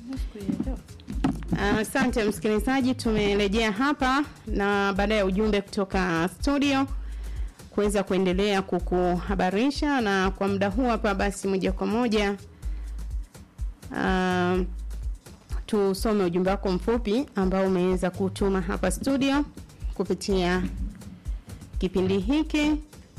Asante msikilizaji, tumerejea hapa na baada ya ujumbe kutoka studio kuweza kuendelea kukuhabarisha, na kwa muda huu hapa basi moja kwa moja uh, tusome ujumbe wako mfupi ambao umeweza kutuma hapa studio kupitia kipindi hiki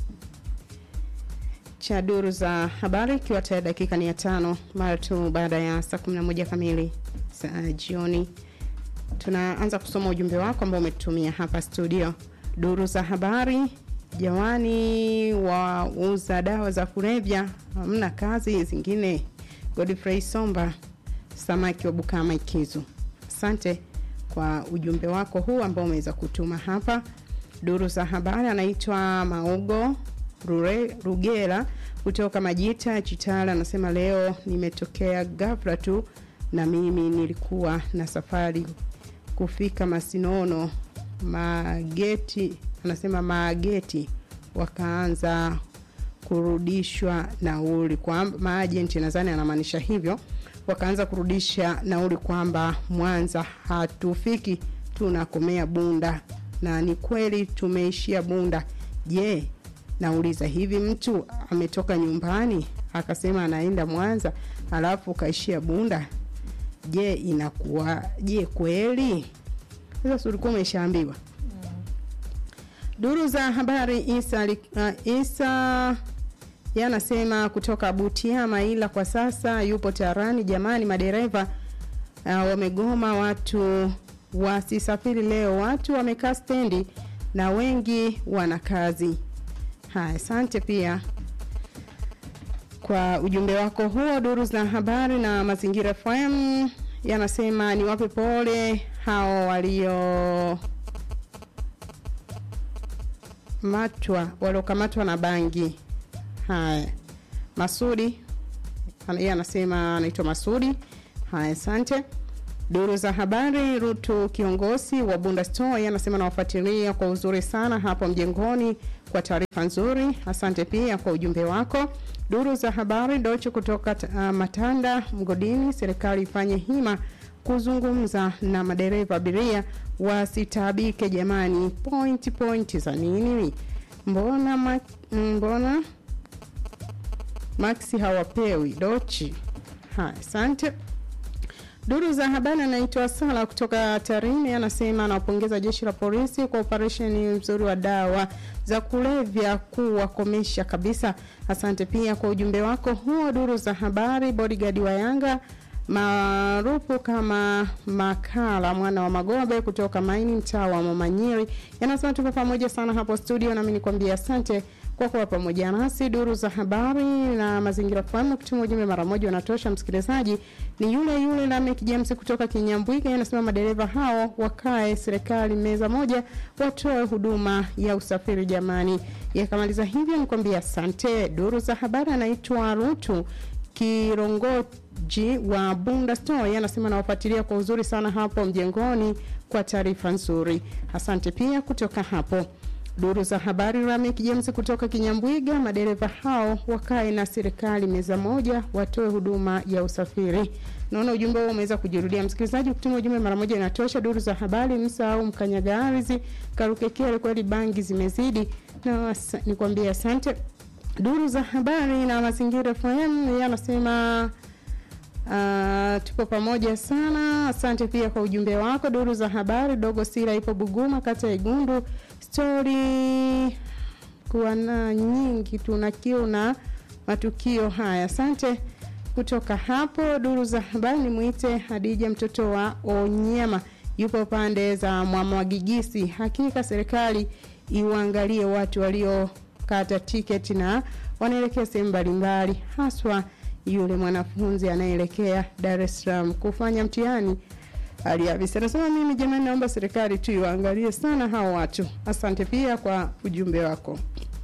cha duru za habari, ikiwa tayari dakika ni ya tano mara tu baada ya saa 11 kamili za jioni. Tunaanza kusoma ujumbe wako ambao umetumia hapa studio. Duru za habari, jamani, wauza dawa za kulevya hamna kazi zingine. Godfrey Somba, samaki wa Bukama Ikizu. Asante kwa ujumbe wako huu ambao umeweza kutuma hapa. Duru za habari, anaitwa Maugo Rure, Rugera kutoka Majita Chitala, anasema leo nimetokea ghafla tu na mimi nilikuwa na safari kufika Masinono mageti, anasema mageti wakaanza kurudishwa nauli kwa maajenti, nadhani anamaanisha hivyo, wakaanza kurudisha nauli kwamba Mwanza hatufiki, tunakomea Bunda, na ni kweli tumeishia Bunda. Je, nauliza hivi, mtu ametoka nyumbani akasema anaenda Mwanza alafu kaishia Bunda, je inakuwa je kweli? Sasa ulikuwa umeshaambiwa. Duru za habari Isa, uh, Isa yanasema kutoka Butiama, ila kwa sasa yupo Tarani. Jamani, madereva uh, wamegoma, watu wasisafiri leo, watu wamekaa stendi na wengi wana kazi. Haya, asante pia kwa ujumbe wako huo. Duru za habari na mazingira FM yanasema ni wape pole hao walio matwa waliokamatwa na bangi. Haya, Masudi yeye anasema anaitwa Masudi. Haya, asante. Duru za habari, Rutu kiongozi wa Bunda Store yeye anasema nawafuatilia kwa uzuri sana hapo mjengoni kwa taarifa nzuri. Asante pia kwa ujumbe wako. Duru za habari Docho kutoka uh, Matanda Mgodini, serikali ifanye hima kuzungumza na madereva abiria wasitaabike jamani. Point point za nini? Mbona ma, mbona maxi hawapewi dochi? Haya, asante. Duru za habari anaitwa Sala kutoka Tarime anasema anawapongeza jeshi la polisi kwa operesheni mzuri wa dawa za kulevya kuwakomesha kabisa. Asante pia kwa ujumbe wako huo. Duru za habari bodyguard wa Yanga maarufu kama Makala mwana wa Magobe kutoka Maini mtaa wa Mamanyiri yanasema tuko pamoja sana hapo studio, nami nikwambia asante kwa kuwa pamoja nasi. Duru za habari na mazingira fahamu kutuma ujumbe mara moja unatosha. Msikilizaji ni yule yule Lamek James kutoka Kinyambwiga, anasema madereva hao wakae serikali meza moja, watoe huduma ya usafiri jamani. Yakamaliza hivyo, nikwambia asante. Duru za habari anaitwa Rutu Kirongoji wa Bunda Store anasema nawafuatilia kwa uzuri sana hapo mjengoni kwa taarifa nzuri. Asante pia kutoka hapo. Duru za habari Ramek James kutoka Kinyambwiga, madereva hao wakae na serikali meza moja, watoe huduma ya usafiri. Naona ujumbe huo umeweza kujirudia. Msikilizaji, kutuma ujumbe mara moja inatosha. Duru za habari msahau mkanyaga ardhi, karukekele, kweli bangi zimezidi, na nikwambie asante. Duru za habari na mazingira FM yanasema Uh, tupo pamoja sana. Asante pia kwa ujumbe wako. Duru za habari, dogo Sira ipo Buguma, kata ya Igundu. Stori kuwa na nyingi, tuna kiu na matukio haya. Asante kutoka hapo. Duru za habari, nimwite Hadija mtoto wa Onyema, yupo pande za Mwamwagigisi. Hakika serikali iwaangalie watu waliokata tiketi na wanaelekea sehemu mbalimbali haswa yule mwanafunzi anayeelekea Dar es Salaam kufanya mtihani aliavisa. Anasema mimi jamani, naomba serikali tu iwaangalie sana hao watu. Asante pia kwa ujumbe wako.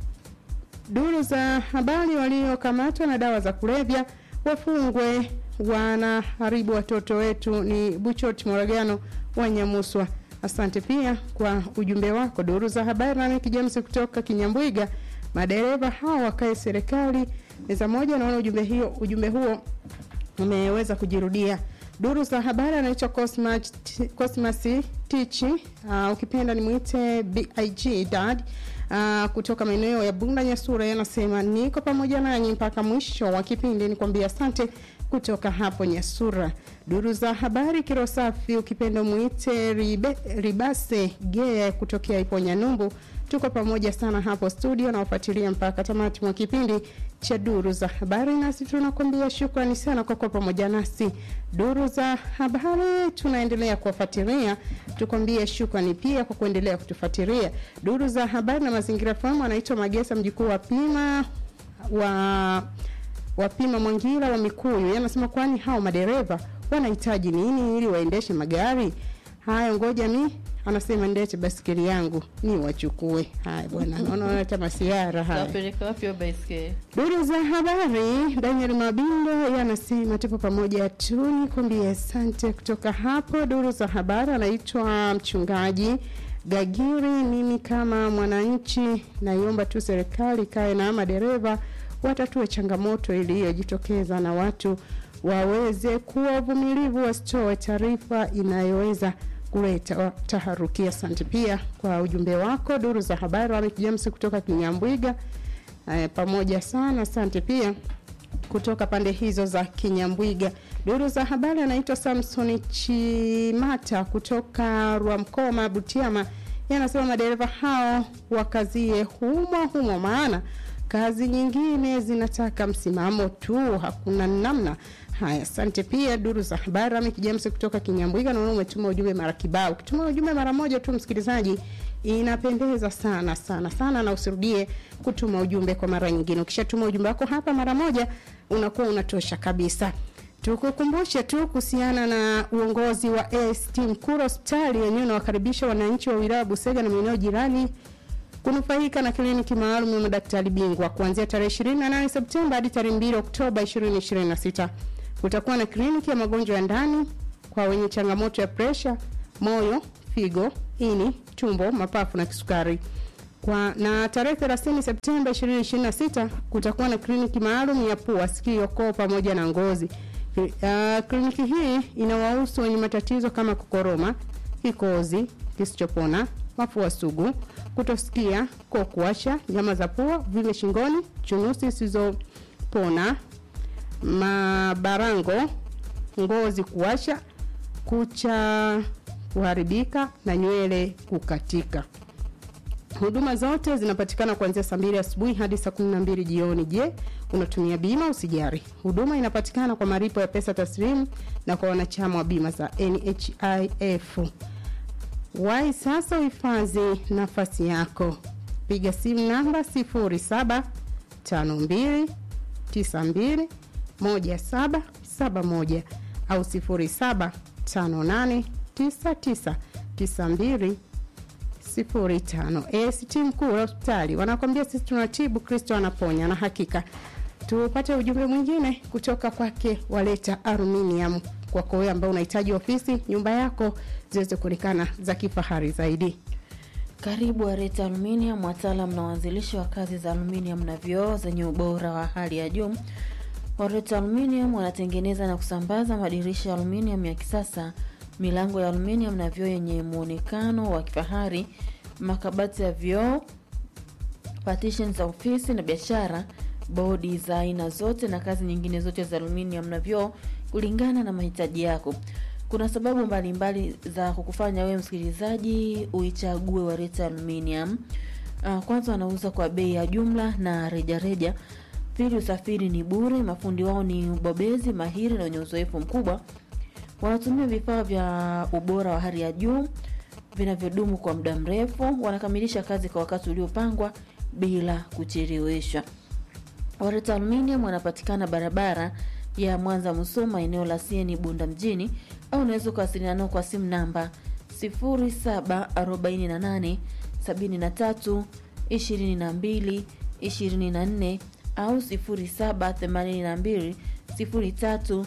Duru za habari, waliokamatwa na dawa za kulevya wafungwe, wanaharibu watoto wetu. Ni Buchot Moragano wa Nyamuswa. Asante pia kwa ujumbe wako. Duru za habari, nami James kutoka Kinyambwiga, madereva hao wakae serikali meza moja. Naona ujumbe hiyo ujumbe huo umeweza kujirudia. Duru za habari anaitwa Cosmas Cosmas Tichi, uh, ukipenda nimwite Big Dad uh, kutoka maeneo ya Bunda Nyasura, yanasema niko pamoja nanyi mpaka mwisho wa kipindi, nikwambia asante kutoka hapo Nyasura. Duru za habari Kirosafi, ukipenda mwite ribe, Ribase Gee kutokea Iponya Numbu, tuko pamoja sana hapo studio na wafuatilia mpaka tamati mwa kipindi cha duru za habari, nasi tunakwambia shukrani sana kwa kuwa pamoja nasi. Duru za habari tunaendelea kuwafuatilia, tukwambie shukrani pia kwa kuendelea kutufuatilia. Duru za habari na mazingira fahamu, anaitwa Magesa mjukuu wa Pima wa wapima Mwangira wa Mikuyu yanasema, kwani hao madereva wanahitaji nini ili waendeshe magari haya? Ngoja mi anasema ndete basikeli yangu ni wachukue. Haya bwana, naona wanaleta masiara haya. Kapeleka wapi hiyo baiskeli? Duru za habari, Daniel Mabindo yanasema tupo pamoja tu, nikwambie asante. Kutoka hapo duru za habari, anaitwa mchungaji Gagiri. Mimi kama mwananchi naiomba tu serikali kae na madereva watatue changamoto iliyojitokeza na watu waweze kuwa wavumilivu, wasitoe taarifa inayoweza kuleta taharuki. Asante pia kwa ujumbe wako. Duru za habari, Lameck James kutoka Kinyambwiga. Eh, pamoja sana, asante pia kutoka pande hizo za Kinyambwiga. Duru za habari anaitwa Samson Chimata kutoka Rwamkoma, Butiama, yanasema madereva hao wakazie humo humo, maana kazi nyingine zinataka msimamo tu, hakuna namna. Haya, asante pia. Duru za habari Lameck James kutoka Kinyambwiga, naona umetuma ujumbe mara kibao. Ukituma ujumbe mara moja tu, msikilizaji, inapendeza sana sana sana, na usirudie kutuma ujumbe kwa mara nyingine. Ukishatuma ujumbe wako hapa mara moja, unakuwa unatosha kabisa. Tukukumbushe tu kuhusiana na uongozi wa AST Mkuru hospitali yenyewe unawakaribisha wananchi wa wilaya Busega na maeneo jirani kunufaika na kliniki maalum ya madaktari bingwa kuanzia tarehe 28 Septemba hadi tarehe 2 Oktoba 2026. Kutakuwa na kliniki ya magonjwa ya ndani kwa wenye changamoto ya presha, moyo, figo, ini, tumbo, mapafu na kisukari. Kwa na tarehe 30 Septemba 2026 kutakuwa na kliniki maalum ya pua, sikio, koo pamoja na ngozi. Uh, kliniki hii inawahusu wenye matatizo kama kukoroma, kikozi kisichopona, mafua sugu, kutosikia, koo kuwasha, nyama za pua, vile shingoni, chunusi zisizopona, mabarango, ngozi kuwasha, kucha kuharibika na nywele kukatika. Huduma zote zinapatikana kuanzia saa mbili asubuhi hadi saa kumi na mbili jioni. Je, unatumia bima? Usijari, huduma inapatikana kwa malipo ya pesa taslimu na kwa wanachama wa bima za NHIF. Wai sasa uhifadhi nafasi yako, piga simu namba 0752921771 au 07589992 sifuri tano. ACT mkuu wa hospitali wanakwambia sisi tunatibu, Kristo anaponya. Na hakika tupate ujumbe mwingine kutoka kwake Waleta Aluminium, kwako wewe ambao unahitaji ofisi nyumba yako ziweze kuonekana za kifahari zaidi. Karibu Areta Aluminium, wataalam na waanzilishi wa kazi za aluminium na vioo zenye ubora wa hali ya juu. Areta Aluminium wanatengeneza na kusambaza madirisha ya aluminium ya kisasa milango ya aluminium na vioo yenye muonekano wa kifahari, makabati ya vioo, partition za ofisi na biashara, bodi za aina zote na kazi nyingine zote za aluminium na vioo kulingana na mahitaji yako. Kuna sababu mbalimbali mbali za kukufanya wewe msikilizaji uichague Wareta Aluminium. Uh, kwanza wanauza kwa bei ya jumla na rejareja. Pili, usafiri ni bure. Mafundi wao ni ubobezi mahiri na wenye uzoefu mkubwa wanatumia vifaa vya ubora wa hali ya juu vinavyodumu kwa muda mrefu. Wanakamilisha kazi kwa wakati uliopangwa bila kucheleweshwa. Wareta Aluminium wanapatikana barabara ya Mwanza Musoma, eneo la Sieni Bunda mjini, au unaweza kuwasiliana nao kwa simu namba 0748 73 22 24 au 0782 03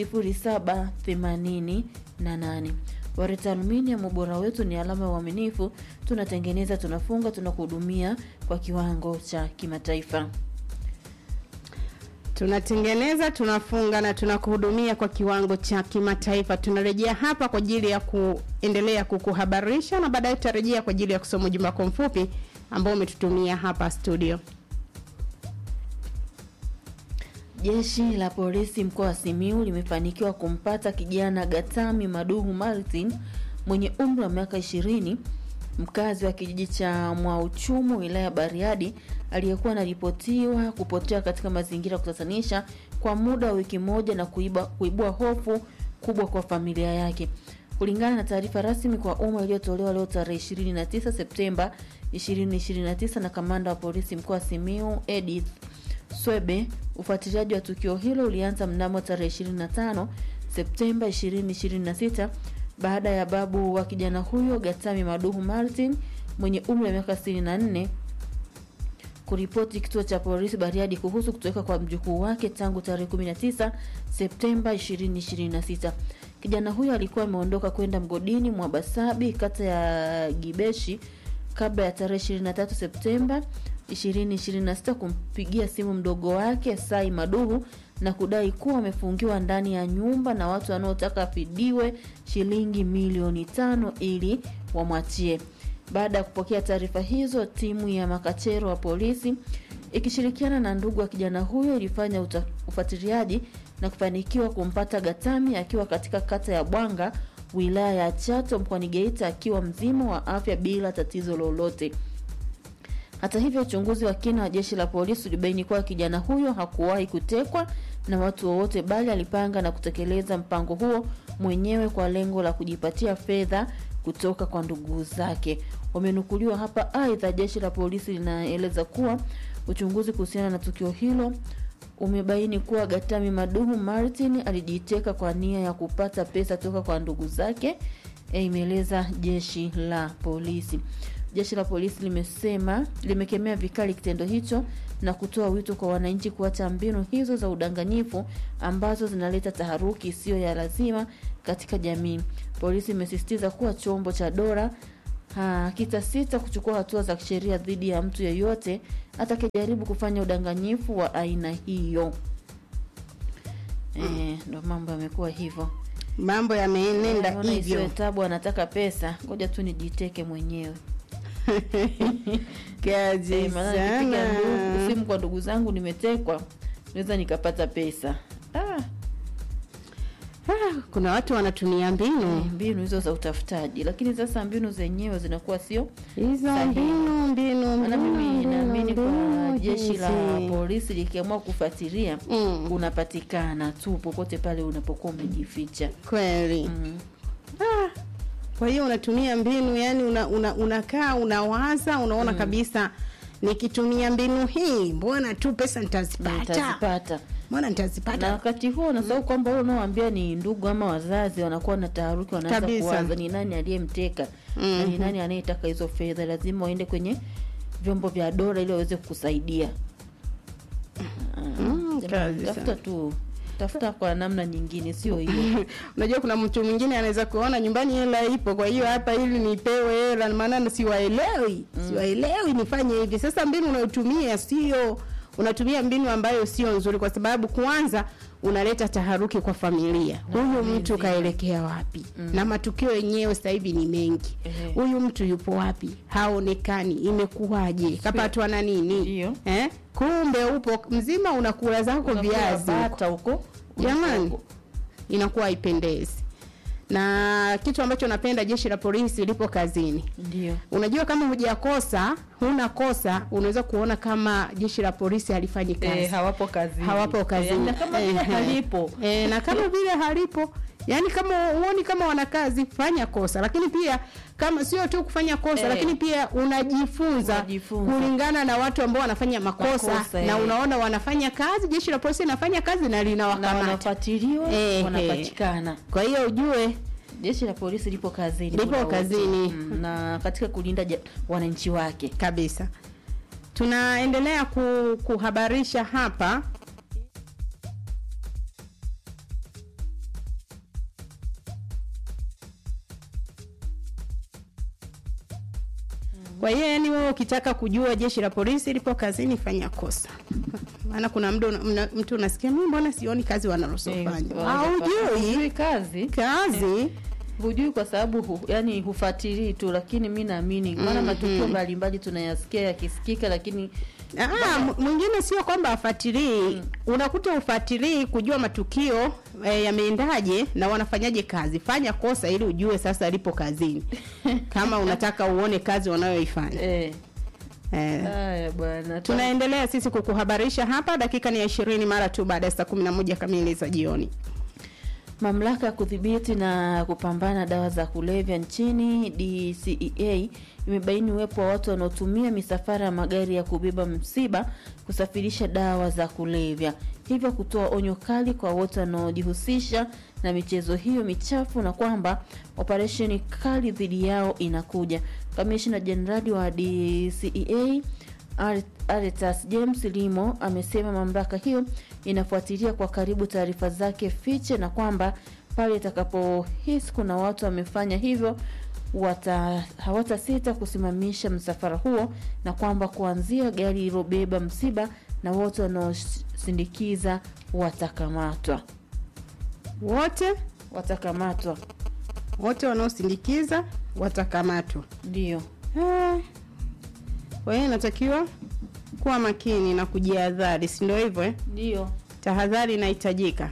0788. Wareta Aluminium, ubora wetu ni alama ya uaminifu. Tunatengeneza, tunafunga, tunakuhudumia kwa kiwango cha kimataifa. tunatengeneza tunafunga na tunakuhudumia kwa kiwango cha kimataifa tunarejea hapa kwa ajili ya kuendelea kukuhabarisha na baadaye tutarejea kwa ajili ya kusoma ujumbe wako mfupi ambao umetutumia hapa studio Jeshi la polisi mkoa wa Simiu limefanikiwa kumpata kijana Gatami Maduhu Martin mwenye umri wa miaka ishirini mkazi wa kijiji cha Mwauchumu wilaya ya Bariadi aliyekuwa anaripotiwa kupotea katika mazingira ya kutatanisha kwa muda wa wiki moja na kuiba, kuibua hofu kubwa kwa familia yake. Kulingana na taarifa rasmi kwa umma iliyotolewa leo tarehe 29 Septemba 2029 na kamanda wa polisi mkoa wa Simiu Edith Swebe, ufuatiliaji wa tukio hilo ulianza mnamo tarehe 25 Septemba 2026 baada ya babu wa kijana huyo Gatami Maduhu Martin mwenye umri wa miaka 64 kuripoti kituo cha polisi Bariadi kuhusu kutoweka kwa mjukuu wake tangu tarehe 19 Septemba 2026. Kijana huyo alikuwa ameondoka kwenda mgodini mwa Basabi kata ya Gibeshi kabla ya tarehe 23 Septemba 2026 kumpigia simu mdogo wake Sai Maduhu na kudai kuwa amefungiwa ndani ya nyumba na watu wanaotaka afidiwe shilingi milioni tano ili wamwachie. Baada ya kupokea taarifa hizo, timu ya makachero wa polisi ikishirikiana na ndugu wa kijana huyo ilifanya uta- ufuatiliaji na kufanikiwa kumpata Gatami akiwa katika kata ya Bwanga wilaya ya Chato mkoani Geita akiwa mzima wa afya bila tatizo lolote. Hata hivyo, uchunguzi wa kina wa jeshi la polisi ulibaini kuwa kijana huyo hakuwahi kutekwa na watu wowote, bali alipanga na kutekeleza mpango huo mwenyewe kwa lengo la kujipatia fedha kutoka kwa ndugu zake. Wamenukuliwa hapa. Aidha, jeshi la polisi linaeleza kuwa uchunguzi kuhusiana na tukio hilo umebaini kuwa Gatami Maduhu Martin alijiteka kwa nia ya kupata pesa toka kwa ndugu zake, eh, imeeleza jeshi la polisi. Jeshi la polisi limesema limekemea vikali kitendo hicho na kutoa wito kwa wananchi kuacha mbinu hizo za udanganyifu ambazo zinaleta taharuki isiyo ya lazima katika jamii. Polisi imesisitiza kuwa chombo cha dola hakitasita kuchukua hatua za kisheria dhidi ya mtu yeyote atakayejaribu kufanya udanganyifu wa aina hiyo. Eh, ndo mambo yamekuwa hivyo. mambo yameenenda Naona isiwe hivyo tabu, anataka pesa, ngoja tu nijiteke mwenyewe. kazi Eh, maana nikipiga sana ndugu- simu kwa ndugu zangu nimetekwa, naweza nikapata pesa. Ah, ah, kuna watu wanatumia mbinu mbinu hizo za utafutaji, lakini sasa mbinu zenyewe zinakuwa sio hizo Sahihi. mbinu mbinu maana mbinu, mimi mbinu, naamini kwa mbinu jeshi la hizi. polisi likiamua kufuatilia Mm, unapatikana tu popote pale unapokuwa umejificha. kweli Mm. Ah, kwa hiyo unatumia mbinu yani una, una, unakaa unawaza unaona kabisa nikitumia mbinu hii mbona tu pesa nitazipata Nitazipata mbona na nitazipata wakati huo unasahau kwamba wale unaoambia ni ndugu ama wazazi wanakuwa na taharuki, wanaanza Kabisa. kuwaza ni nani aliyemteka na ni Mhm. nani anayetaka hizo fedha. Lazima waende kwenye vyombo vya dola ili waweze kukusaidia. Ah, Mm, jamani, kazi tafuta sana. tu tafuta kwa namna nyingine, sio hiyo. unajua kuna mtu mwingine anaweza kuona nyumbani hela ipo kwa hiyo hapa ili nipewe hela maana siwaelewi siwaelewi nifanye hivi sasa mbinu unayotumia sio unatumia mbinu ambayo sio nzuri kwa sababu kwanza unaleta taharuki kwa familia Na huyu familia mtu nzima. kaelekea wapi na matukio yenyewe sasa hivi ni mengi Ehe. huyu mtu yupo wapi haonekani imekuwaje kapatwa na nini Ndio. eh? kumbe upo mzima unakula zako Unakula viazi huko bata huko jamani huko. inakuwa haipendezi na kitu ambacho napenda jeshi la polisi lipo kazini Ndio. unajua kama hujakosa huna kosa unaweza kuona kama jeshi la polisi halifanyi kazi Eh, hawapo kazini. hawapo kazini Eh, na kama vile Ehe. halipo. Eh, na kama vile halipo yaani kama huoni kama wana kazi fanya kosa lakini pia kama sio tu kufanya kosa Eh. lakini pia unajifunza, Unajifunza. kulingana na watu ambao wanafanya makosa, Makosa, na eh. unaona wanafanya kazi jeshi la polisi linafanya kazi na Na linawakamata wanafuatiliwa, Eh, wanapatikana. kwa hiyo ujue Jeshi la polisi lipo kazini. Lipo muda wote. kazini. Mm, na katika kulinda ja- wananchi wake. kabisa tunaendelea ku, kuhabarisha hapa kwa hiyo yani wewe ukitaka kujua jeshi la polisi lipo kazini fanya kosa maana kuna mdu, mna, mtu unasikia mi mbona sioni kazi wanalosofanya Eh, haujui hujui kazi kazi hujui kwa sababu hu, yani hufuatilii tu lakini mi naamini maana matukio mbalimbali tunayasikia yakisikika lakini Ah, m- mwingine sio kwamba afuatilii unakuta ufuatilii kujua matukio e, yameendaje na wanafanyaje kazi fanya kosa ili ujue sasa alipo kazini kama unataka uone kazi wanayoifanya eh, eh. haya bwana tunaendelea sisi kukuhabarisha hapa dakika ni ya ishirini mara tu baada ya saa kumi na moja kamili za jioni Mamlaka ya kudhibiti na kupambana na dawa za kulevya nchini DCEA imebaini uwepo wa watu wanaotumia misafara ya magari ya kubeba msiba kusafirisha dawa za kulevya, hivyo kutoa onyo kali kwa wote wanaojihusisha na michezo hiyo michafu na kwamba operesheni kali dhidi yao inakuja. Kamishna Jenerali wa DCEA Ar- Aretas James Limo amesema mamlaka hiyo inafuatilia kwa karibu taarifa zake fiche na kwamba pale itakapohisi kuna watu wamefanya hivyo wata hawatasita kusimamisha msafara huo na kwamba kuanzia gari lilobeba msiba na wote wanaosindikiza watakamatwa wote watakamatwa wote wanaosindikiza watakamatwa ndio Eh, kwa hiyo inatakiwa kuwa makini na kujihadhari si ndio hivyo eh? ndio tahadhari inahitajika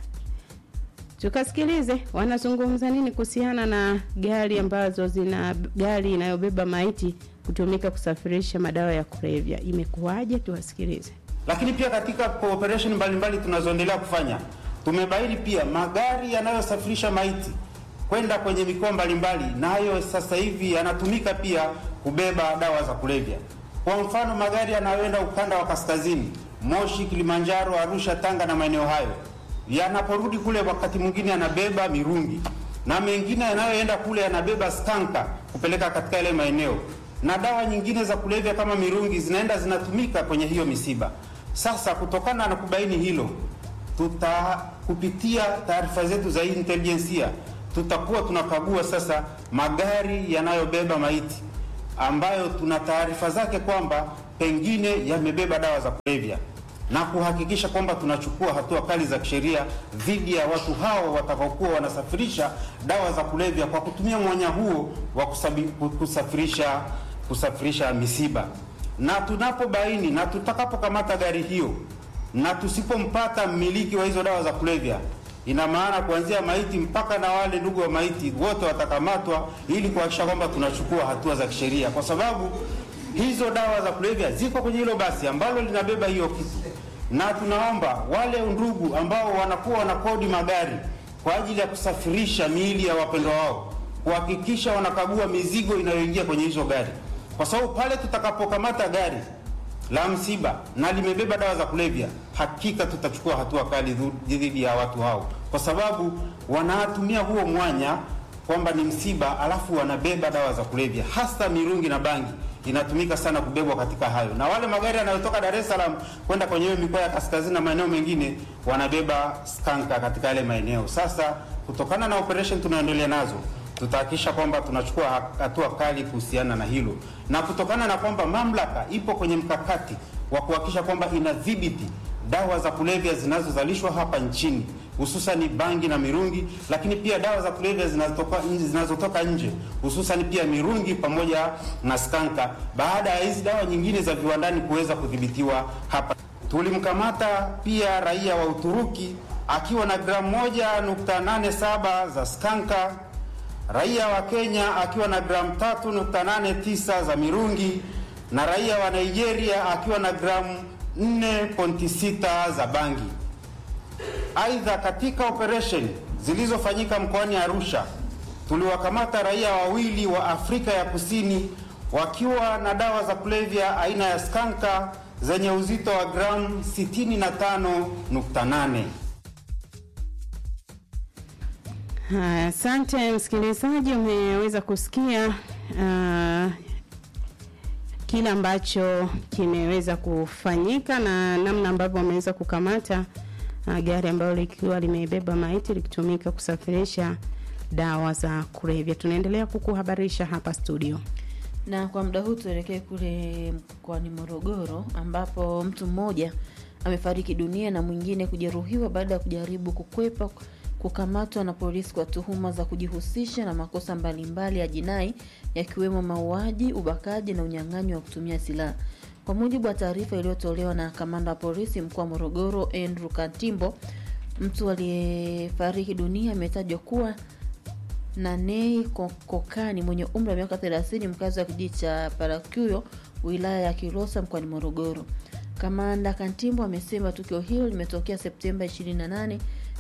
tukasikilize wanazungumza nini kuhusiana na gari ambazo zina gari inayobeba maiti kutumika kusafirisha madawa ya kulevya imekuwaje tuwasikilize Lakini pia katika cooperation mbalimbali tunazoendelea kufanya, tumebaini pia magari yanayosafirisha maiti kwenda kwenye mikoa mbalimbali, nayo sasa hivi yanatumika pia kubeba dawa za kulevya. Kwa mfano, magari yanayoenda ukanda wa kaskazini, Moshi, Kilimanjaro, Arusha, Tanga na maeneo hayo, yanaporudi kule, wakati mwingine yanabeba mirungi na mengine yanayoenda kule yanabeba skanka kupeleka katika yale maeneo, na dawa nyingine za kulevya kama mirungi zinaenda zinatumika kwenye hiyo misiba. Sasa kutokana na kubaini hilo, tuta kupitia taarifa zetu za intelijensia tutakuwa tunakagua sasa magari yanayobeba maiti ambayo tuna taarifa zake kwamba pengine yamebeba dawa za kulevya na kuhakikisha kwamba tunachukua hatua kali za kisheria dhidi ya watu hao watakaokuwa wanasafirisha dawa za kulevya kwa kutumia mwanya huo wa kusabi, kusafirisha kusafirisha misiba. Na tunapobaini na tutakapokamata gari hiyo na tusipompata mmiliki wa hizo dawa za kulevya, ina maana kuanzia maiti mpaka na wale ndugu wa maiti wote watakamatwa, ili kuhakikisha kwamba tunachukua hatua za kisheria, kwa sababu hizo dawa za kulevya ziko kwenye hilo basi ambalo linabeba hiyo kitu, na tunaomba wale ndugu ambao wanakuwa wanakodi magari kwa ajili ya kusafirisha miili ya wapendwa wao kuhakikisha wanakagua mizigo inayoingia kwenye hizo gari, kwa sababu pale tutakapokamata gari la msiba na limebeba dawa za kulevya, hakika tutachukua hatua kali dhu- dhidi ya watu hao, kwa sababu wanatumia huo mwanya kwamba ni msiba, alafu wanabeba dawa za kulevya, hasa mirungi na bangi inatumika sana kubebwa katika hayo, na wale magari yanayotoka Dar es Salaam kwenda kwenye hiyo mikoa ya kaskazini na maeneo mengine wanabeba skanka katika yale maeneo. Sasa kutokana na operation tunaendelea nazo tutahakikisha kwamba tunachukua hatua kali kuhusiana na hilo, na kutokana na kwamba mamlaka ipo kwenye mkakati wa kuhakikisha kwamba inadhibiti dawa za kulevya zinazozalishwa hapa nchini hususan bangi na mirungi, lakini pia dawa za kulevya zinazotoka nje, zinazotoka nje hususan pia mirungi pamoja na skanka, baada ya hizi dawa nyingine za viwandani kuweza kudhibitiwa hapa. Tulimkamata pia raia wa Uturuki akiwa na gramu moja nukta nane saba za skanka raia wa Kenya akiwa na gramu 3.89 za mirungi na raia wa Nigeria akiwa na gramu 4.6 za bangi. Aidha, katika operation zilizofanyika mkoani Arusha tuliwakamata raia wawili wa Afrika ya Kusini wakiwa na dawa za kulevya aina ya skanka zenye uzito wa gramu 65.8. Haya, asante msikilizaji, umeweza kusikia uh, kile ambacho kimeweza kufanyika na namna ambavyo wameweza kukamata uh, gari ambalo likiwa limebeba maiti likitumika kusafirisha dawa za kulevya. Tunaendelea kukuhabarisha hapa studio. na kwa muda huu tuelekee kule mkoani Morogoro ambapo mtu mmoja amefariki dunia na mwingine kujeruhiwa baada ya kujaribu kukwepa kukamatwa na polisi kwa tuhuma za kujihusisha na makosa mbalimbali ya jinai yakiwemo mauaji, ubakaji na unyang'anyi wa kutumia silaha. Kwa mujibu wa taarifa iliyotolewa na kamanda wa polisi mkoa wa Morogoro Andrew Kantimbo, mtu aliyefariki dunia ametajwa kuwa Nanei Kokani mwenye umri wa miaka 30 mkazi wa kijiji cha Parakuyo wilaya ya Kilosa mkoani Morogoro. Kamanda Kantimbo amesema tukio hilo limetokea Septemba 28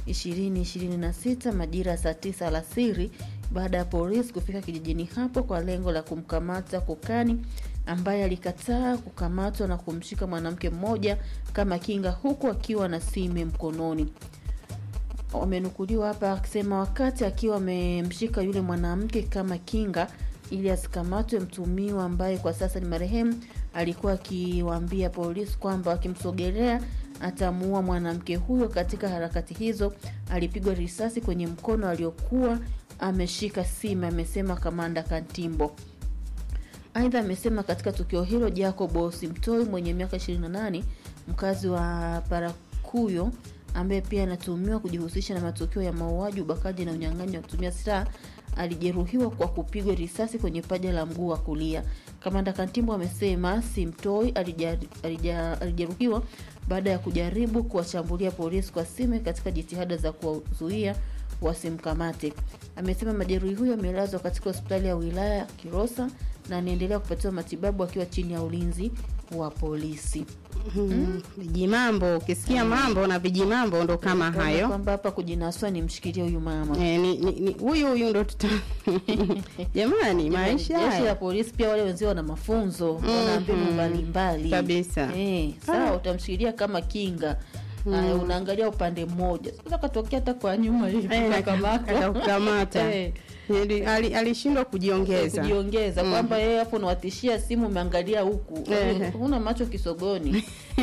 2026 majira ya saa 9 alasiri baada ya polisi kufika kijijini hapo kwa lengo la kumkamata Kokani ambaye alikataa kukamatwa na kumshika mwanamke mmoja kama kinga huku akiwa na sime mkononi. Wamenukuliwa hapa akisema wakati akiwa amemshika yule mwanamke kama kinga ili asikamatwe, mtumiwa ambaye kwa sasa ni marehemu alikuwa akiwaambia polisi kwamba akimsogelea atamuua mwanamke huyo. Katika harakati hizo alipigwa risasi kwenye mkono aliokuwa ameshika sime, amesema kamanda Kantimbo. Aidha amesema katika tukio hilo Jacob Simtoi mwenye miaka 28 mkazi wa Parakuyo ambaye pia anatuhumiwa kujihusisha na matukio ya mauaji, ubakaji na unyang'anyi wa kutumia silaha alijeruhiwa kwa kupigwa risasi kwenye paja la mguu wa kulia. Kamanda Kantimbo amesema Simtoi alijeruhiwa baada ya kujaribu kuwashambulia polisi kwa sime katika jitihada za kuwazuia wasimkamate. Amesema majeruhi huyo amelazwa katika hospitali ya wilaya ya Kilosa na anaendelea kupatiwa matibabu akiwa chini ya ulinzi wa polisi. Mm. Vijimambo, ukisikia mambo na vijimambo ndo kama hayo. Kwamba hapa kujinaswa ni mshikilie huyu mama. Eh, ni ni- ni- huyu huyu ndo tuta jamani, maisha Jeshi la haya polisi pia wale wenzio wana mafunzo, wana mbinu mbalimbali Kabisa. Eh, sawa, utamshikilia kama kinga. Haya, unaangalia upande mmoja. Sasa katokea hata kwa nyuma hivi Eh, akakamata. akakukamata. Eh. Yaani, ali- alishindwa kujiongeza. kujiongeza kwamba yeye hapo unawatishia simu umeangalia huku Eh. huna macho kisogoni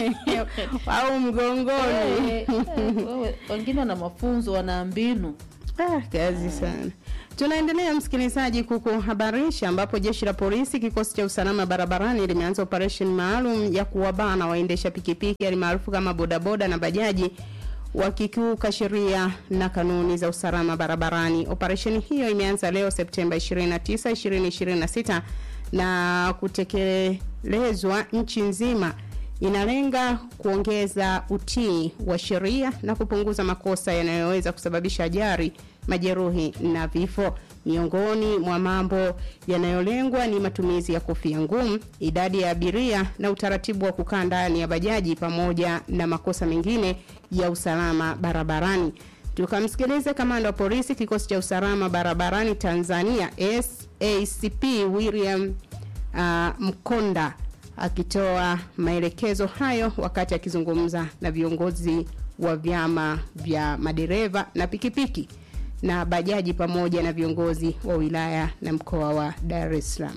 au mgongoni. Eh, eh, wewe, wengine wana mafunzo wana mbinu Ah, kazi sana. Tunaendelea msikilizaji, kukuhabarisha ambapo jeshi la polisi kikosi cha usalama barabarani limeanza operation maalum ya kuwabana waendesha pikipiki alimaarufu kama bodaboda na bajaji wakikiuka sheria na kanuni za usalama barabarani. Operesheni hiyo imeanza leo Septemba 29, 2026 na kutekelezwa nchi nzima inalenga kuongeza utii wa sheria na kupunguza makosa yanayoweza kusababisha ajali, majeruhi na vifo. Miongoni mwa mambo yanayolengwa ni matumizi ya kofia ngumu, idadi ya abiria na utaratibu wa kukaa ndani ya bajaji pamoja na makosa mengine ya usalama barabarani. Tukamsikilize kamanda wa polisi kikosi cha usalama barabarani Tanzania SACP William uh, Mkonda akitoa maelekezo hayo wakati akizungumza na viongozi wa vyama vya madereva na pikipiki na bajaji pamoja na viongozi wa wilaya na mkoa wa Dar es Salaam.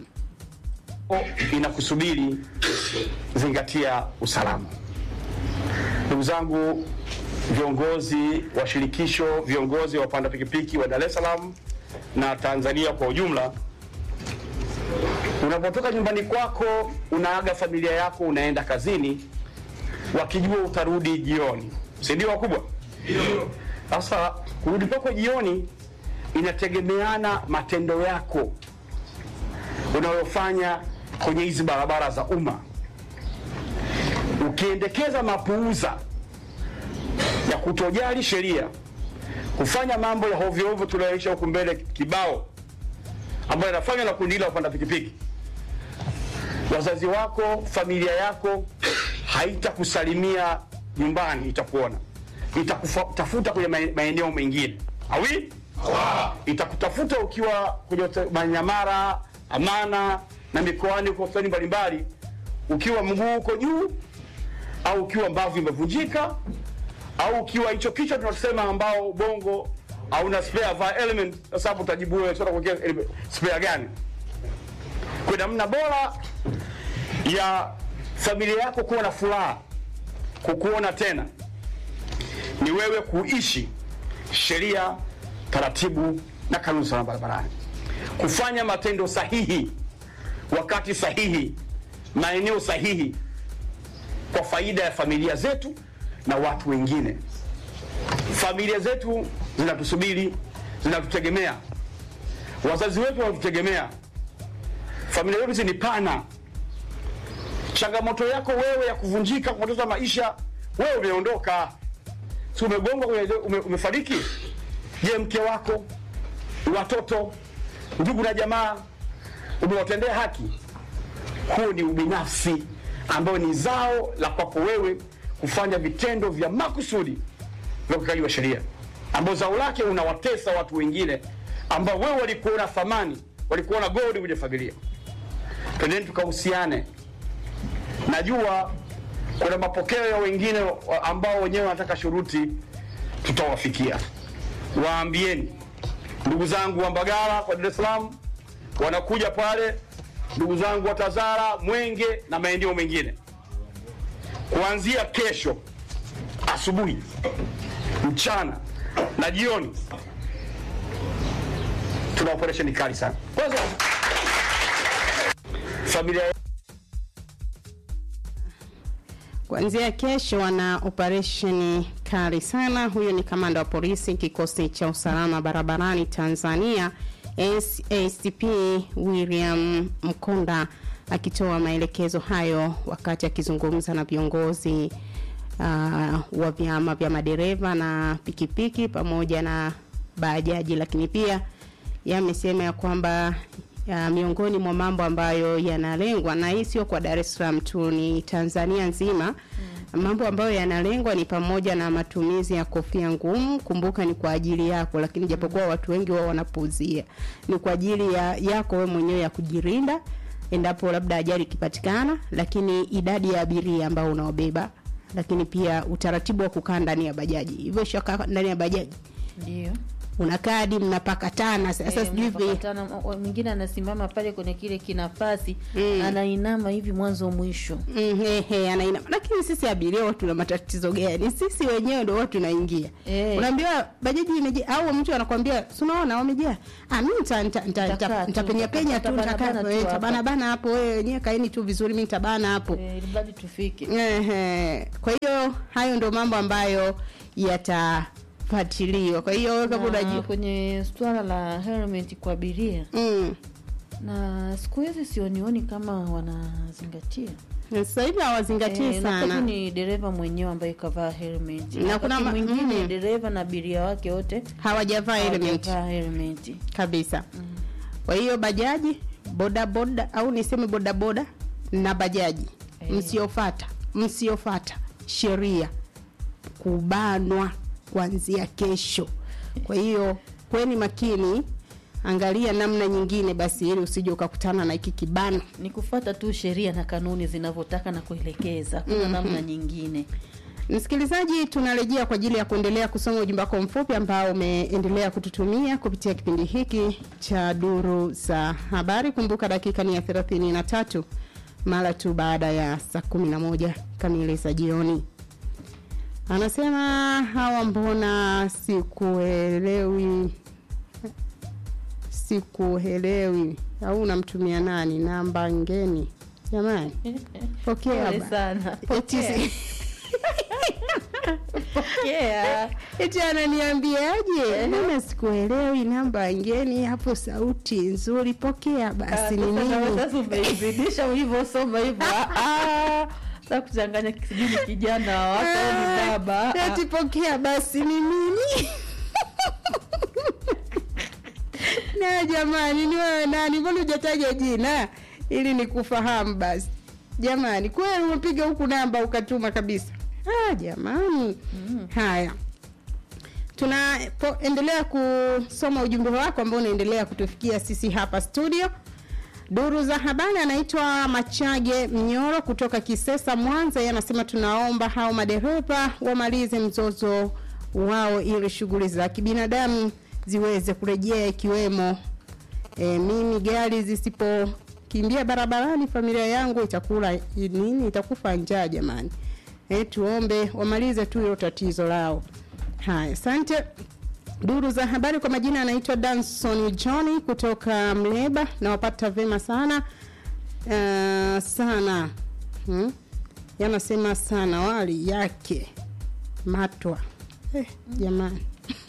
inakusubiri zingatia usalama. Ndugu zangu viongozi wa shirikisho, viongozi wa wapanda pikipiki wa Dar es Salaam na Tanzania kwa ujumla, unapotoka nyumbani kwako unaaga familia yako, unaenda kazini, wakijua utarudi jioni, si ndio wakubwa? Sasa kurudi kwako jioni inategemeana matendo yako unayofanya kwenye hizi barabara za umma. Ukiendekeza mapuuza ya kutojali sheria, kufanya mambo ya hovyo hovyo tunayoisha huku mbele kibao, ambayo yanafanywa na kundi la wapanda pikipiki, wazazi wako, familia yako haitakusalimia nyumbani, itakuona, itakutafuta kwenye mae- maeneo mengine awi itakutafuta ukiwa kwenye hote- Manyamara, Amana na mikoani huko hospitali mbalimbali, ukiwa mguu uko juu au ukiwa mbavu imevunjika au ukiwa hicho kichwa tunasema ambao ubongo hauna spare va element. Sasa hapo utajibu wewe, sasa kuwekea ele- spare gani? Kwa namna bora ya familia yako kuwa na furaha kukuona tena ni wewe kuishi sheria, taratibu na kanuni za usalama barabarani, kufanya matendo sahihi wakati sahihi, maeneo sahihi, kwa faida ya familia zetu, na watu wengine. Familia zetu zinatusubiri, zinatutegemea, wazazi wetu wanatutegemea. Familia yetu hizi ni pana. Changamoto yako wewe ya kuvunjika, kupoteza maisha, wewe umeondoka, si umegongwa, kwenye- ume, umefariki. Je, mke wako, watoto, ndugu na jamaa, umewatendea haki? Huo ni ubinafsi ambao ni zao la kwako wewe kufanya vitendo vya makusudi vya ukiukaji wa sheria, ambao zao lake unawatesa watu wengine ambao wewe walikuona thamani, walikuona gold kwenye familia. Twendeni tukahusiane. Najua kuna mapokeo ya wengine wa- ambao wenyewe wanataka shuruti, tutawafikia. Waambieni ndugu zangu wa Mbagala kwa Dar es Salaam wanakuja pale, ndugu zangu wa Tazara, Mwenge na maeneo mengine, kuanzia kesho asubuhi, mchana na jioni, tuna operesheni kali sana. Kwanza familia Kuanzia kesho wana operesheni kali sana. Huyo ni kamanda wa polisi kikosi cha usalama barabarani Tanzania SACP William Mkonda akitoa maelekezo hayo wakati akizungumza na viongozi uh, wa vyama vya madereva na pikipiki pamoja na bajaji, lakini pia yamesema ya kwamba ya miongoni mwa mambo ambayo yanalengwa na hii sio kwa Dar es Salaam tu, ni Tanzania nzima. Mambo ambayo yanalengwa ni pamoja na matumizi ya kofia ngumu. Kumbuka ni kwa ajili yako, lakini japokuwa watu wengi wao wanapuuzia, ni kwa ajili ya yako wewe mwenyewe ya kujirinda endapo labda ajali ikipatikana, lakini idadi ya abiria ambao unaobeba, lakini pia utaratibu wa kukaa ndani ya bajaji. Hivyo shaka ndani ya bajaji Ndio. una kadi mnapakatana. Sasa Eh, sijui vi- mnapakatana, wa- mwingine anasimama pale kwenye kile kinafasi Mm. anainama hivi mwanzo mwisho. Mm, he, he, anaina. Lakini sisi abiria watu tuna matatizo gani? Sisi wenyewe ndio watu tunaingia. Eh. Unaambiwa bajaji imejaa au mtu anakwambia si unaona wamejaa. Ah mimi nita nita- nita- Nitakaa nita- tu, nitapenya penya tu nitabana nitakaa bana tu eh, hapa. nitabana bana hapo wewe wenyewe kaeni tu vizuri mimi nitabana hapo. Eh, ili mradi tufike. Ehe. Kwa hiyo hayo ndio mambo ambayo yatafuatiliwa. Kwa hiyo wewe kama Na unajua kwenye swala la helmet kwa abiria Mm. na siku hizi sionioni kama wanazingatia Sasa hivi hawazingatii Eh, unakuta tu sana. ni dereva mwenyewe ambaye kavaa helmet Na na kuna kuna ma- mwingine mm. dereva na abiria wake wote Hawajavaa helmet hawajavaa helmet kabisa. Kwa hiyo bajaji, bodaboda au niseme bodaboda na bajaji Eh. msiofata msiofata sheria kubanwa kuanzia kesho. Kwa hiyo kweni makini, angalia namna nyingine basi, ili usije ukakutana na hiki kibano. ni kufata tu sheria na kanuni zinavyotaka na kuelekeza kuna namna nyingine Msikilizaji, tunarejea kwa ajili ya kuendelea kusoma ujumbe wako mfupi ambao umeendelea kututumia kupitia kipindi hiki cha duru za habari. Kumbuka dakika ni ya thelathini na tatu mara tu baada ya saa kumi na moja kamili za jioni. Anasema hawa, mbona sikuelewi, sikuelewi au unamtumia nani namba ngeni? Jamani, pokea Pole ba- sana Eti si- pokea eti ananiambiaje? Mbona sikuelewi namba ngeni hapo, sauti nzuri, pokea basi. Ni Sasa nawe nini? sasa umeizidisha ulivyosoma hivyo Ah, ah. sasa kuchanganya sijui ni kijana wa watu au ni baba Ah, Eti pokea basi ni nini? na jamani, ni wewe nani? Mbona hujataja jina ili nikufahamu basi? Jamani, kweli umepiga huku namba ukatuma kabisa? Ah, jamani. Haya, tunaendelea kusoma ujumbe wako ambao unaendelea kutufikia sisi hapa studio. Duru za habari anaitwa Machage Mnyoro kutoka Kisesa, Mwanza. Yeye anasema tunaomba hao madereva wamalize mzozo wao ili shughuli za kibinadamu ziweze kurejea, ikiwemo e, mimi gari zisipokimbia barabarani, familia yangu itakula nini? Itakufa njaa jamani. E, tuombe wamalize tu hilo tatizo lao. Haya, asante. Duru za habari kwa majina anaitwa Danson Johnny kutoka Mleba, nawapata vema sana uh, sana hmm? yanasema sana wali yake matwa eh, jamani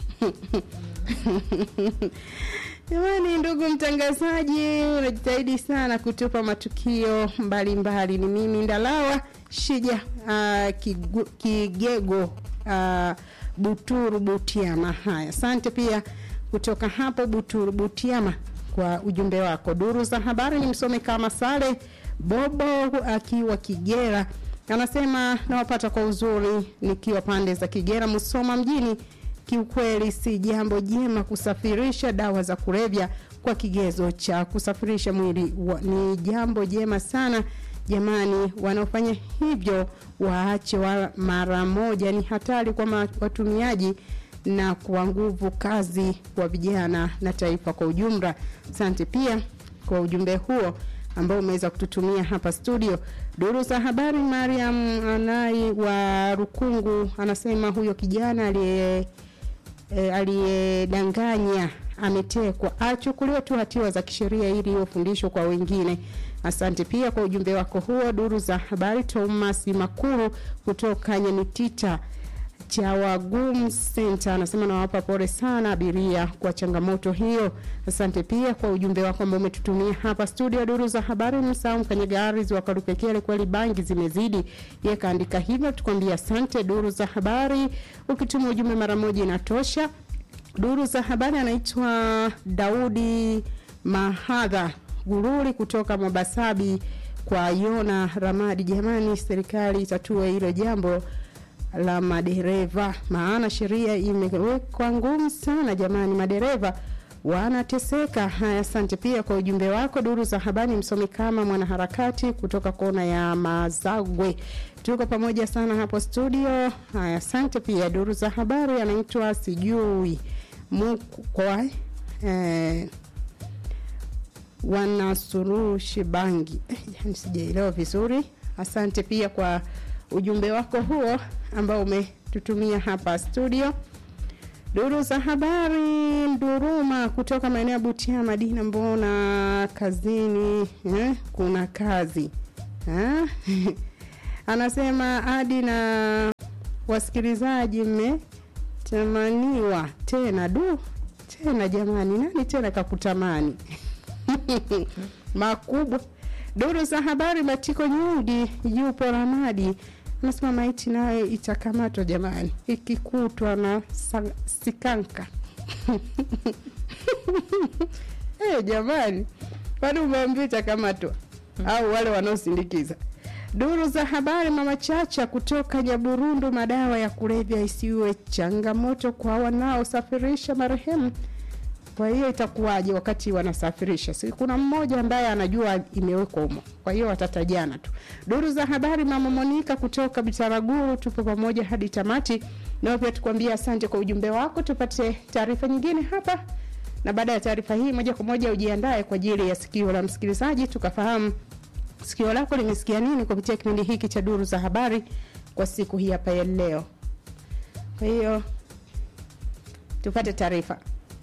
Jamani, ndugu mtangazaji, unajitahidi sana kutupa matukio mbalimbali mbali. Ni mimi Ndalawa Shija uh, kigu, Kigego uh, Buturu Butiama. Haya, asante pia kutoka hapo Buturu Butiama kwa ujumbe wako. Duru za habari ni msome kama Sale Bobo akiwa Kigera, anasema nawapata kwa uzuri nikiwa pande za Kigera Musoma mjini kiukweli si jambo jema kusafirisha dawa za kulevya kwa kigezo cha kusafirisha mwili wa, ni jambo jema sana jamani wanaofanya hivyo waache wa mara moja ni hatari kwa ma, watumiaji na kwa nguvu kazi wa vijana na taifa kwa ujumla asante pia kwa ujumbe huo ambao umeweza kututumia hapa studio duru za habari mariam anai wa rukungu anasema huyo kijana aliye e, aliyedanganya ametekwa achukuliwe tu hatua za kisheria ili iwe fundisho kwa wengine asante pia kwa ujumbe wako huo duru za habari thomas makuru kutoka nyamitita cha wagum center anasema nawapa pole sana abiria kwa changamoto hiyo asante pia kwa ujumbe wako ambao umetutumia hapa studio duru za habari msahau mkanyagari wakarupekele kweli bangi zimezidi ye kaandika hivyo tukwambia asante duru za habari ukituma ujumbe mara moja inatosha duru za habari anaitwa daudi mahadha gururi kutoka mobasabi kwa yona ramadi jamani serikali itatue hilo jambo la madereva maana sheria imewekwa ngumu sana jamani madereva wanateseka haya asante pia kwa ujumbe wako duru za habari msomi kama mwanaharakati kutoka kona ya mazagwe tuko pamoja sana hapo studio haya asante pia duru za habari anaitwa sijui mukwa eh, wanasurushi bangi eh, yani sijaelewa vizuri asante pia kwa ujumbe wako huo ambao umetutumia hapa studio duru za habari nduruma kutoka maeneo ya butia madina mbona kazini eh, kuna kazi eh? anasema adi na wasikilizaji mmetamaniwa tena du tena jamani nani tena kakutamani makubwa duru za habari matiko nyundi yupo ramadi anasema maiti nayo itakamatwa jamani ikikutwa na sa- sikanka hey, jamani kwani umeambia itakamatwa au wale wanaosindikiza duru za habari mama chacha kutoka nyaburundu madawa ya kulevya isiwe changamoto kwa wanaosafirisha marehemu kwa hiyo itakuwaje wakati wanasafirisha si kuna mmoja ambaye anajua imewekwa humo kwa hiyo watatajana tu duru za habari mama monika kutoka bitaraguru tupo pamoja hadi tamati nao pia tukuambia asante kwa ujumbe wako tupate taarifa nyingine hapa na baada ya taarifa hii moja kwa moja ujiandae kwa ajili ya sikio la msikilizaji tukafahamu sikio lako limesikia nini kupitia kipindi hiki cha duru za habari kwa siku hii hapa ya leo kwa hiyo tupate taarifa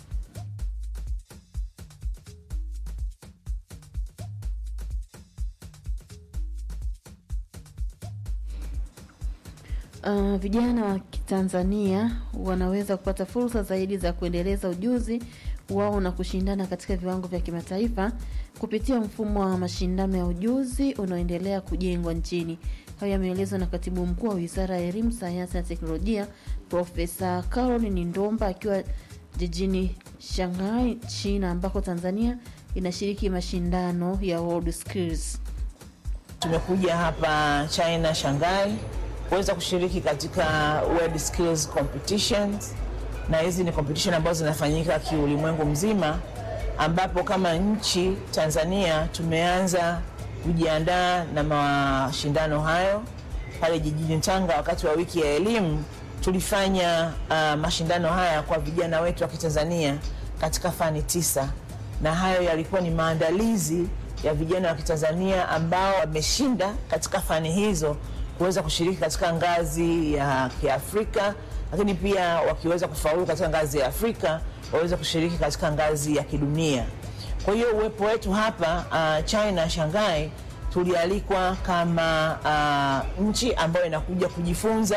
Uh, vijana wa Kitanzania wanaweza kupata fursa zaidi za kuendeleza ujuzi wao na kushindana katika viwango vya kimataifa kupitia mfumo wa mashindano ya ujuzi unaoendelea kujengwa nchini. Hayo yameelezwa na katibu mkuu wa Wizara ya Elimu, Sayansi na Teknolojia, Profesa Caroline Ndomba akiwa jijini Shanghai, China, ambako Tanzania inashiriki mashindano ya World Skills. Tumekuja hapa China, Shanghai kuweza kushiriki katika World Skills Competitions, na hizi ni competition ambazo zinafanyika kiulimwengu mzima, ambapo kama nchi Tanzania tumeanza kujiandaa na mashindano hayo. Pale jijini Tanga, wakati wa wiki ya elimu, tulifanya uh, mashindano haya kwa vijana wetu wa Kitanzania katika fani tisa, na hayo yalikuwa ni maandalizi ya vijana wa Kitanzania ambao wameshinda katika fani hizo kuweza kushiriki katika ngazi ya Kiafrika, lakini pia wakiweza kufaulu katika ngazi ya Afrika waweze kushiriki katika ngazi ya kidunia. Kwa hiyo uwepo wetu hapa uh, China Shanghai, tulialikwa kama uh, nchi ambayo inakuja kujifunza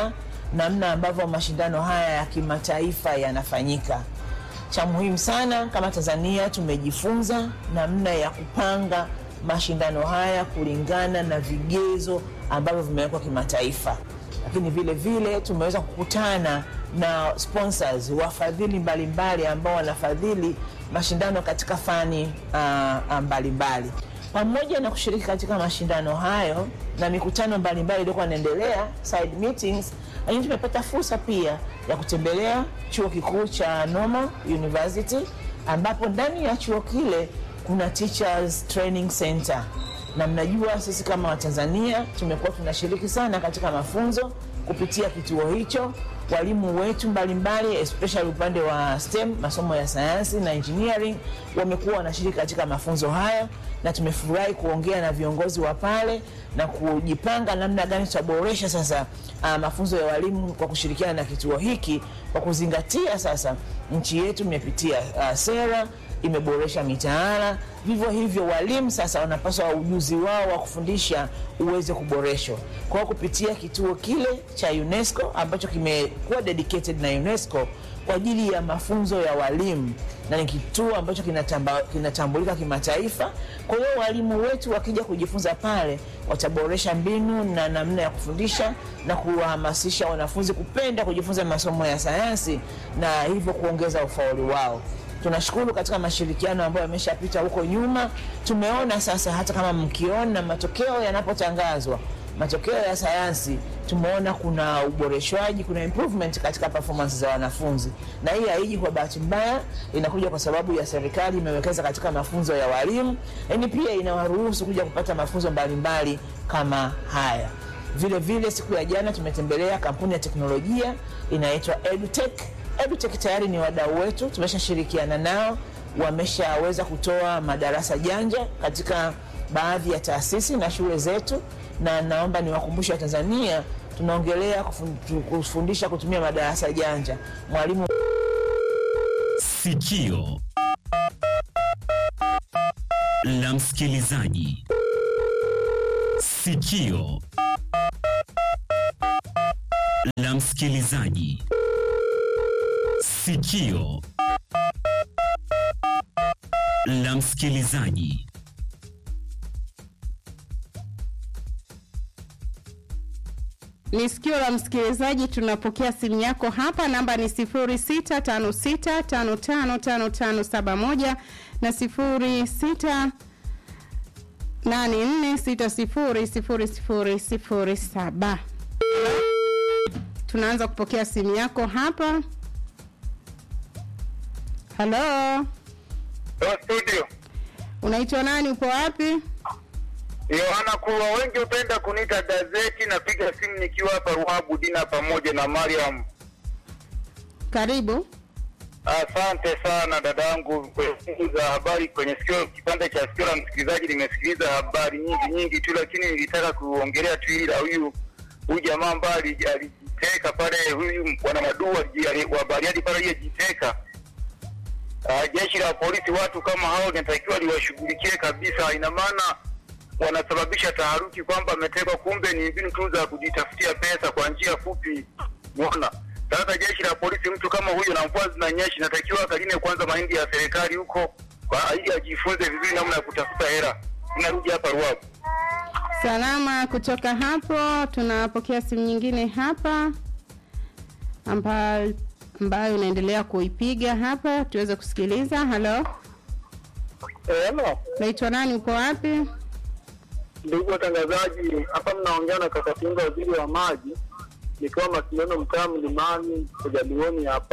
namna ambavyo mashindano haya ya kimataifa yanafanyika. Cha muhimu sana kama Tanzania tumejifunza namna ya kupanga mashindano haya kulingana na vigezo ambavyo vimewekwa kimataifa, lakini vile vile tumeweza kukutana na sponsors, wafadhili mbalimbali ambao wanafadhili mashindano katika fani uh, mbalimbali pamoja na kushiriki katika mashindano hayo na mikutano mbalimbali iliyokuwa inaendelea side meetings, lakini tumepata fursa pia ya kutembelea chuo kikuu cha Normal University ambapo ndani ya chuo kile kuna Teachers Training Center, na mnajua sisi kama Watanzania tumekuwa tunashiriki sana katika mafunzo kupitia kituo hicho. Walimu wetu mbalimbali especially upande wa STEM, masomo ya sayansi na engineering, wamekuwa wanashiriki katika mafunzo hayo, na tumefurahi kuongea na viongozi wa pale na kujipanga namna gani tutaboresha sasa uh, mafunzo ya walimu kwa kushirikiana na kituo hiki, kwa kuzingatia sasa nchi yetu imepitia uh, sera imeboresha mitaala. Vivyo hivyo walimu sasa wanapaswa ujuzi wao wa kufundisha uweze kuboreshwa. Kwa kupitia kituo kile cha UNESCO ambacho kimekuwa dedicated na UNESCO kwa ajili ya mafunzo ya walimu na ni kituo ambacho kinatamba, kinatambulika kimataifa. Kwa hiyo walimu wetu wakija kujifunza pale wataboresha mbinu na namna ya kufundisha na kuwahamasisha wanafunzi kupenda kujifunza masomo ya sayansi na hivyo kuongeza ufaulu wao. Tunashukuru katika mashirikiano ambayo yameshapita huko nyuma. Tumeona sasa, hata kama mkiona matokeo yanapotangazwa, matokeo ya sayansi, tumeona kuna uboreshwaji, kuna improvement katika performance za wanafunzi, na hii haiji kwa bahati mbaya, inakuja kwa sababu ya serikali imewekeza katika mafunzo ya walimu, lakini pia inawaruhusu kuja kupata mafunzo mbalimbali kama haya. Vile vile siku ya jana tumetembelea kampuni ya teknolojia inaitwa EduTech. EduTech tayari ni wadau wetu, tumeshashirikiana nao, wameshaweza kutoa madarasa janja katika baadhi ya taasisi na shule zetu, na naomba niwakumbushe Watanzania tunaongelea kufundisha kutumia madarasa janja. Mwalimu Sikio la msikilizaji. Sikio la msikilizaji. Sikio la msikilizaji. Ni sikio la msikilizaji, tunapokea simu yako hapa. Namba ni 0656555571 na 0684600007. Tunaanza kupokea simu yako hapa. Halo, studio unaitwa nani? Upo wapi? Yohana Kulwa, wengi hupenda kuniita gazeti. Napiga simu nikiwa hapa Ruabu Dina pamoja na Mariam. Karibu. Asante sana dadangu za habari kwenye sikio, kipande cha sikio la msikilizaji. Nimesikiliza habari nyingi nyingi tu, lakini nilitaka kuongelea tu hili la huyu huyu jamaa ambaye alijiteka pale, huyu bwana Madu wa Bariadi pale aliyejiteka. Uh, jeshi la polisi, watu kama hao linatakiwa liwashughulikie kabisa. Ina maana wanasababisha taharuki kwamba ametekwa, kumbe ni mbinu tu za kujitafutia pesa kwa njia fupi. Unaona, sasa jeshi la polisi, mtu kama huyo na mvua zinanyesha, inatakiwa akaline kwanza mahindi ya serikali huko, kwa ili ajifunze vizuri namna ya kutafuta hela. Inarudi hapa Ruavu. Salama. Kutoka hapo tunapokea simu nyingine hapa ambayo ambayo inaendelea kuipiga hapa, tuweze kusikiliza. Halo, Hello, naitwa nani? Uko wapi? ndugu watangazaji, hapa mnaongea na kaka Pinga, waziri wa maji, nikiwa Masindano, mtaa Mlimani, Kujalioni hapa.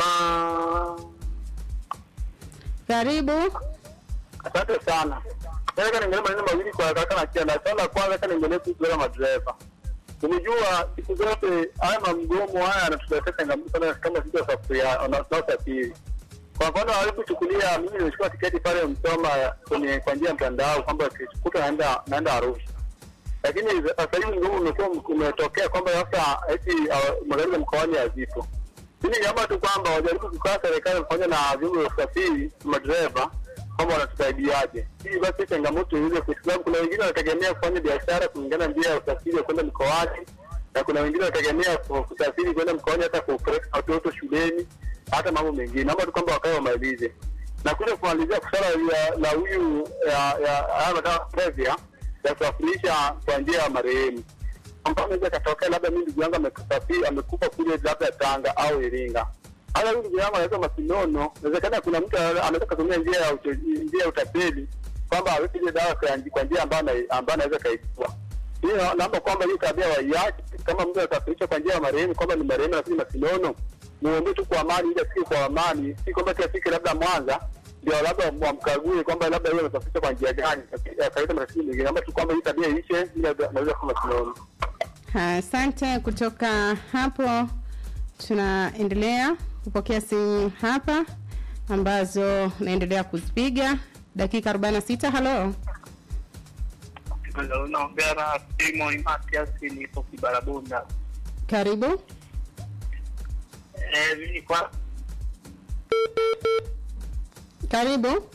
Karibu. Asante sana. Nataka niendelee maneno mawili kwa kaka na Kianda. Swala la kwanza kaka niendelee kuhusu wale madereva. Unajua siku zote haya mamgomo haya yanatuletea changamoto sana kama sisi wasafiria wanaosafiri. Kwa mfano alipochukulia mimi nimechukua tiketi pale Msoma kwenye kwa njia ya mtandao kwamba kesho naenda naenda Arusha. Lakini sasa hivi mgomo umekuwa umetokea kwamba sasa eti uh, magari ya mkoani hazipo. Mimi niomba tu kwamba wajaribu kukaa serikali pamoja na vyombo vya usafiri madereva kwamba wanatusaidiaje ili basi changamoto ile, kwa sababu kuna wengine wanategemea kufanya biashara kulingana na njia ya usafiri wa kwenda mikoani, na kuna wengine wanategemea ku- kusafiri kwenda mkoani hata kupeleka watoto shuleni, hata mambo mengine. Naomba tu kwamba wakae wamalize na kuja kumalizia swala la- la huyu ya- ya haya madawa ya kulevya ya kusafirisha kwa njia ya marehemu ambayo inaweza katokea labda mimi ndugu yangu amesafiri amekufa kule labda Tanga au Iringa. Hata huyu ndugu yangu anaweza Masinono, inawezekana kuna mtu anaweza kutumia njia ya uto- njia ya utapeli kwamba aweke ile dawa kwa nji- kwa njia ambayo ana- ambayo anaweza kaibua. Hiyo na- naomba kwamba hiyo tabia waiache. Kama mtu anasafirisha kwa njia ya marehemu kwamba ni marehemu lakini Masinono, muombe tu kwa amani, ili afike kwa amani, si kwamba tu afike labda Mwanza ndio labda wamkague kwamba labda yeye amesafirisha kwa njia gani, akaleta matatizo mengine. Naomba tu kwamba hii tabia iishe, ili anaweza kama Masinono. Asante. Kutoka hapo tunaendelea kupokea simu hapa ambazo naendelea kuzipiga dakika 46. Halo, unaongea na Simon Matias, nipo Kibarabunda. karibu. Eh, mimi kwa Karibu.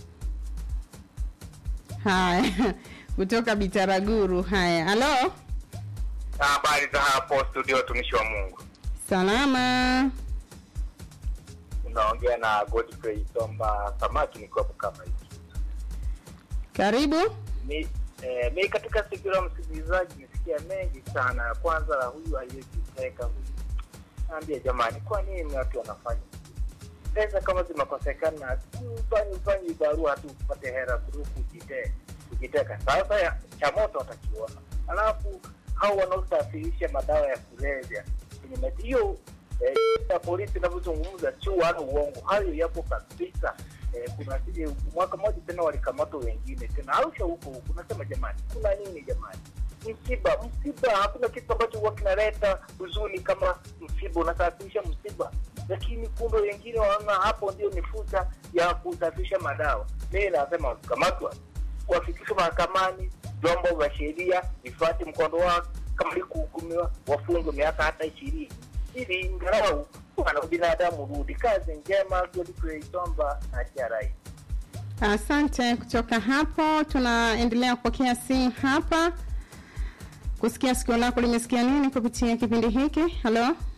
Haya, kutoka Bitaraguru. Haya, halo, Habari za hapo studio, watumishi wa Mungu. salama. Unaongea na Godfrey Somba Samaki, nikiwa kama hiki Karibu. mi eh, mi katika siku ya msikilizaji nisikia mengi sana. Ya kwanza la huyu aliyejiteka huyu, naambia jamani, kwa nini watu wanafanya pesa kama zimekosekana, ufanye ufanye barua tu upate hera kuru kujite kujiteka. Sasa ya- cha moto watakiona, alafu hao wanaosafirisha madawa ya kulevya kwenye mati hiyo eh, ya polisi inavyozungumza sio wala uongo, hayo yapo kabisa. Eh, kuna eh, mwaka mmoja tena walikamatwa wengine tena Arusha huko huko. Nasema jamani, kuna nini jamani? Msiba, msiba, hakuna kitu ambacho huwa kinaleta huzuni kama msiba. Unasafirisha msiba, lakini kumbe wengine wanaona hapo ndio ni fursa ya kusafirisha madawa. Mimi nasema wakikamatwa wafikishwe mahakamani, vyombo vya sheria vifuate mkondo wao, kama ni kuhukumiwa wafungwe miaka hata ishirini ili ingalau wana binadamu rudi. Kazi njema, Godfrey Somba na TRA. Asante. Kutoka hapo tunaendelea kupokea simu hapa, kusikia sikio lako limesikia nini kupitia kipindi hiki. Halo,